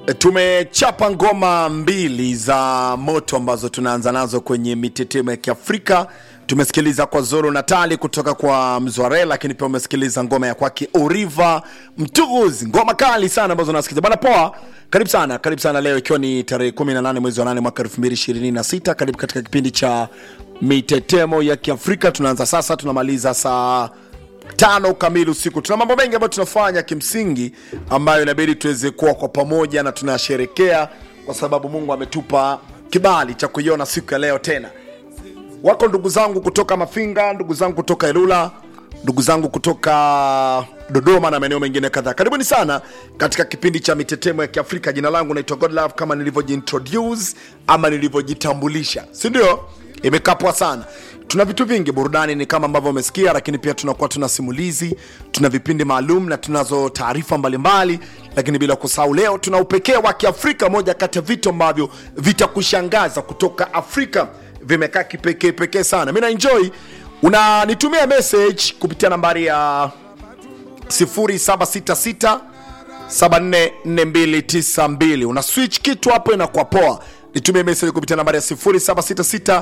tumechapa ngoma mbili za moto ambazo tunaanza nazo kwenye mitetemo ya kiafrika tumesikiliza kwa zoro natali kutoka kwa mzware lakini pia umesikiliza ngoma ya kwake oriva mtuguzi ngoma kali sana ambazo nasikiliza bana poa karibu sana karibu sana leo ikiwa ni tarehe 18 mwezi wa 8 mwaka 2026 karibu katika kipindi cha mitetemo ya kiafrika tunaanza sasa tunamaliza saa tano kamili usiku tuna mambo mengi ambayo tunafanya kimsingi ambayo inabidi tuweze kuwa kwa pamoja na tunasherekea kwa sababu mungu ametupa kibali cha kuiona siku ya leo tena wako ndugu zangu kutoka mafinga ndugu zangu kutoka ilula ndugu zangu kutoka dodoma na maeneo mengine kadhaa karibuni sana katika kipindi cha mitetemo ya kiafrika jina langu naitwa godlove kama nilivyojiintroduce ama nilivyojitambulisha si ndio imekapwa sana tuna vitu vingi burudani ni kama ambavyo umesikia lakini pia tunakuwa tuna simulizi tuna vipindi maalum na tunazo taarifa mbalimbali lakini bila kusahau leo tuna upekee wa kiafrika moja kati ya vitu ambavyo vitakushangaza kutoka afrika vimekaa kipekee pekee sana mi naenjoy unanitumia message kupitia nambari ya 0766 744292 una switch kitu hapo inakuwa poa nitumie message kupitia nambari ya 0766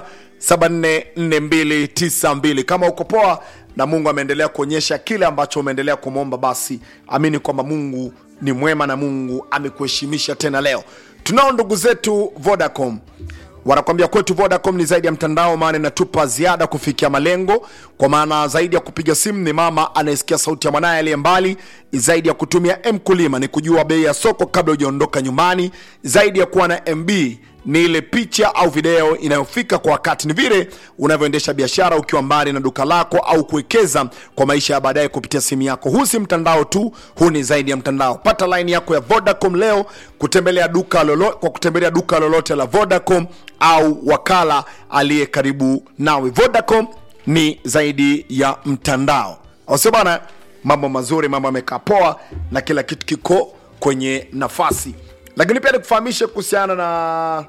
744292 kama uko poa na mungu ameendelea kuonyesha kile ambacho umeendelea kumwomba basi amini kwamba mungu ni mwema na mungu amekuheshimisha tena leo tunao ndugu zetu vodacom wanakwambia kwetu vodacom ni zaidi ya mtandao maana inatupa ziada kufikia malengo kwa maana zaidi ya kupiga simu ni mama anayesikia sauti ya mwanaye aliye mbali zaidi ya kutumia mkulima ni kujua bei ya soko kabla hujaondoka nyumbani zaidi ya kuwa na mb ni ile picha au video inayofika kwa wakati ni vile unavyoendesha biashara ukiwa mbali na duka lako au kuwekeza kwa maisha ya baadaye kupitia simu yako huu si mtandao tu huu ni zaidi ya mtandao pata laini yako ya vodacom leo kutembelea duka lolo, kwa kutembelea duka lolote la vodacom au wakala aliye karibu nawe vodacom ni zaidi ya mtandao ausio bana mambo mazuri mambo yamekaa poa na kila kitu kiko kwenye nafasi lakini pia nikufahamishe kuhusiana na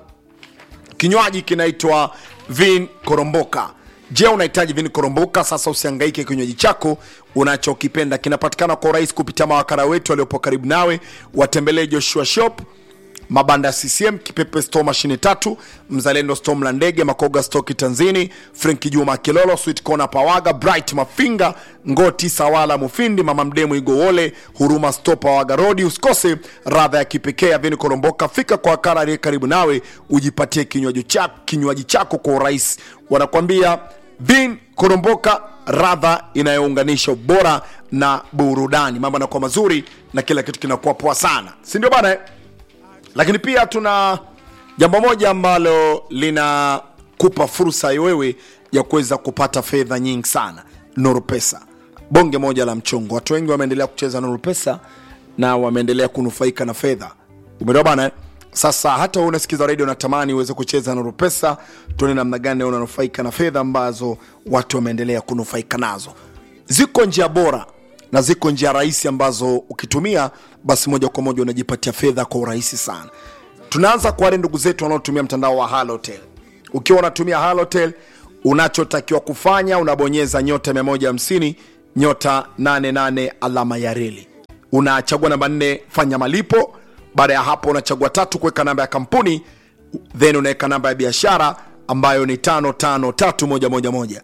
kinywaji kinaitwa vin koromboka je unahitaji vin koromboka sasa usiangaike kinywaji chako unachokipenda kinapatikana kwa urahisi kupitia mawakala wetu waliopo karibu nawe watembelee joshua shop mabanda ya ccm kipepe sto mashine tatu mzalendo sto mla ndege makoga sto kitanzini frenki juma kilolo sweet kona pawaga bright mafinga ngoti sawala mufindi mama mdemu igowole huruma sto pawaga rodi usikose radha ya kipekee ya vini koromboka fika kwa wakala aliye karibu nawe ujipatie kinywaji chako, kinywaji chako kwa urahisi wanakwambia vin koromboka radha inayounganisha ubora na burudani mambo yanakuwa mazuri na kila kitu kinakuwa poa sana si ndio bana eh? lakini pia tuna jambo moja ambalo linakupa fursa wewe ya kuweza kupata fedha nyingi sana nuru pesa bonge moja la mchongo watu wengi wameendelea kucheza nuru pesa na wameendelea kunufaika na fedha umeelewa bana eh? sasa hata wewe unasikiza redio natamani uweze kucheza nuru pesa tuone namna gani unanufaika na fedha ambazo watu wameendelea kunufaika nazo ziko njia bora na ziko njia rahisi ambazo ukitumia basi moja kwa moja unajipatia fedha kwa urahisi sana tunaanza kwa wale ndugu zetu wanaotumia mtandao wa halotel ukiwa unatumia halotel unachotakiwa kufanya unabonyeza nyota 150 nyota 88 alama ya reli unachagua namba 4 fanya malipo baada ya hapo unachagua tatu kuweka namba ya kampuni then unaweka namba ya biashara ambayo ni 553111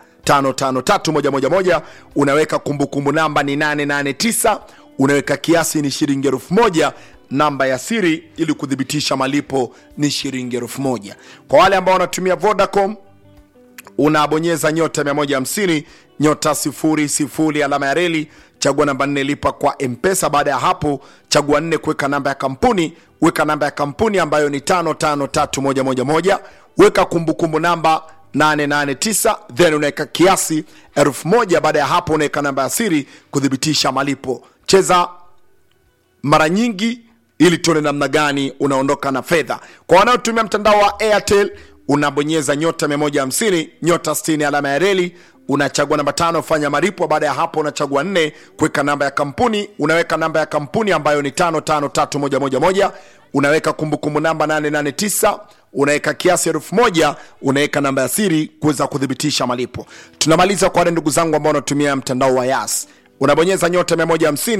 553111 unaweka kumbukumbu namba ni 889 unaweka kiasi ni shilingi elfu moja namba ya siri ili kuthibitisha malipo ni shilingi elfu moja kwa wale ambao wanatumia vodacom unabonyeza nyota 150 nyota 00 alama ya reli chagua namba 4 lipa kwa mpesa baada ya hapo chagua 4 kuweka namba ya kampuni weka namba ya kampuni ambayo ni 553111 weka kumbukumbu namba 889 then unaweka kiasi 1000 baada ya hapo unaweka namba ya siri kuthibitisha malipo cheza mara nyingi ili tuone namna gani unaondoka na fedha kwa wanaotumia mtandao wa airtel unabonyeza nyota 150 nyota 60 alama ya reli unachagua namba tano fanya maripo baada ya hapo unachagua nne kuweka namba ya kampuni unaweka namba ya kampuni ambayo ni 553111 unaweka kumbukumbu namba 889 unaweka kiasi elfu moja unaweka namba ya siri kuweza kuthibitisha malipo tunamaliza kwa wale ndugu zangu ambao wanatumia mtandao wa yas unabonyeza nyota 150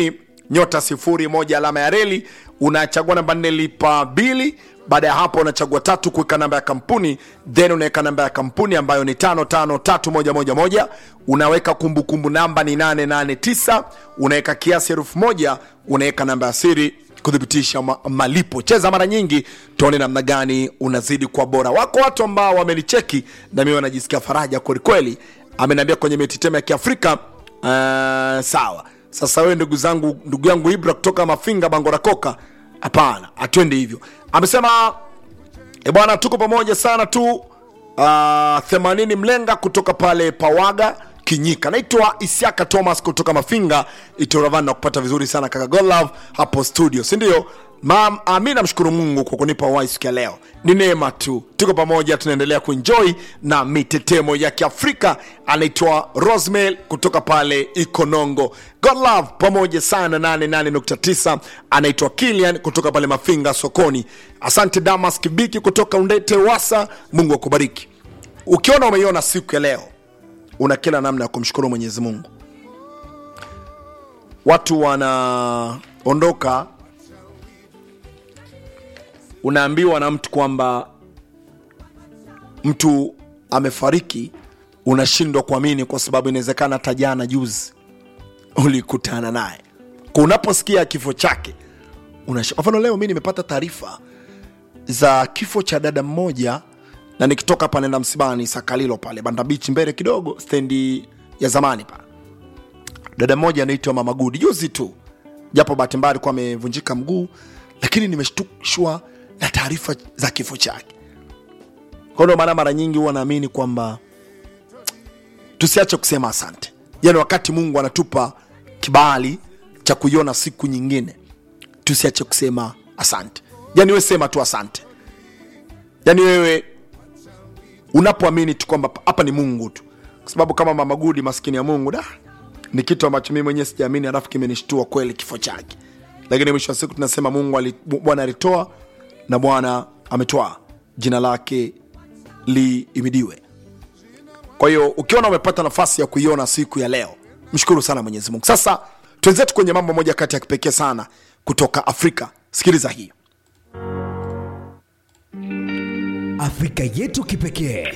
nyota sifuri moja alama ya reli unachagua namba nne lipa bili baada ya hapo unachagua tatu kuweka namba ya kampuni then unaweka namba ya kampuni ambayo ni tano tano tatu moja moja moja unaweka kumbukumbu namba ni 889 unaweka kiasi elfu moja unaweka namba ya siri kuthibitisha ma malipo cheza mara nyingi tuone namna gani unazidi kwa bora wako watu ambao wamenicheki na mimi wanajisikia faraja kwelikweli ameniambia kwenye mititemo ya kiafrika uh, sawa sasa wewe ndugu zangu ndugu yangu ibra kutoka mafinga bangorakoka hapana atwende hivyo amesema e bwana tuko pamoja sana tu uh, 80 mlenga kutoka pale pawaga kinyika naitwa isiaka thomas kutoka mafinga itoravan na kupata vizuri sana kaka golove hapo studio sindio mi namshukuru mungu kwa kunipa uhai siku ya leo ni neema tu tuko pamoja tunaendelea kuenjoy na mitetemo ya kiafrika anaitwa rosmel kutoka pale ikonongo godlove pamoja sana 88.9 anaitwa kilian kutoka pale mafinga sokoni asante damas kibiki kutoka undete wasa mungu akubariki ukiona umeiona siku ya leo una kila namna ya kumshukuru mwenyezi mungu watu wanaondoka unaambiwa na mtu kwamba mtu amefariki unashindwa kuamini kwa sababu inawezekana hata jana juzi ulikutana naye Kwa unaposikia kifo chake unash- kwa mfano leo mi nimepata taarifa za kifo cha dada mmoja na nikitoka hapa naenda msibani sakalilo pale banda bichi mbele kidogo stendi ya zamani pale dada mmoja anaitwa mama gudi juzi tu japo bahati mbaya alikuwa amevunjika mguu lakini nimeshtushwa na taarifa za kifo chake kwa ndio maana mara nyingi huwa naamini kwamba tusiache kusema asante yani wakati mungu anatupa kibali cha kuiona siku nyingine tusiache kusema asante yani we sema tu asante yani wewe unapoamini tu kwamba hapa ni mungu tu kwa sababu kama mama gudi maskini ya mungu da ni kitu ambacho mimi mwenyewe sijaamini alafu kimenishtua kweli kifo chake lakini mwisho wa siku tunasema mungu ali- bwana alitoa na bwana ametoa jina lake liimidiwe kwa hiyo ukiona umepata nafasi ya kuiona siku ya leo mshukuru sana mwenyezi mungu sasa twenzetu kwenye mambo moja kati ya kipekee sana kutoka afrika sikiliza hii Afrika yetu kipekee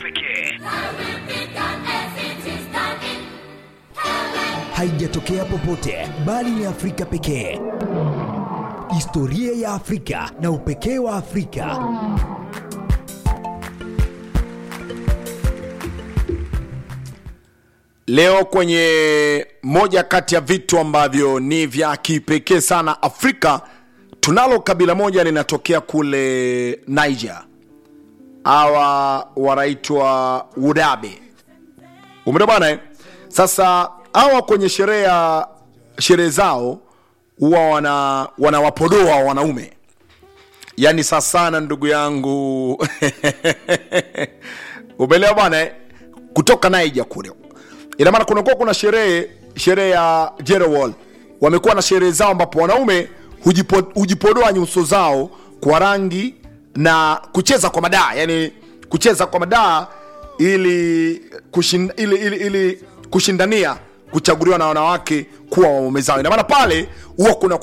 haijatokea popote bali ni Afrika pekee. Historia ya Afrika na upekee wa Afrika. leo kwenye moja kati ya vitu ambavyo ni vya kipekee sana afrika tunalo kabila moja linatokea kule niger hawa wanaitwa wudabe umeona bwana eh? sasa hawa kwenye sherehe ya sherehe zao huwa wana wanawapodoa wanaume yaani sasana ndugu yangu umeelewa bwana eh? kutoka naija kule ina maana kunakuwa kuna sherehe sherehe ya jerewall wamekuwa na sherehe zao ambapo wanaume hujipo, hujipodoa nyuso zao kwa rangi na kucheza kwa madaa yani kucheza kwa madaa ili, kushin, ili, ili, ili kushindania kuchaguliwa na wanawake kuwa waume zao ina maana pale huwa kuna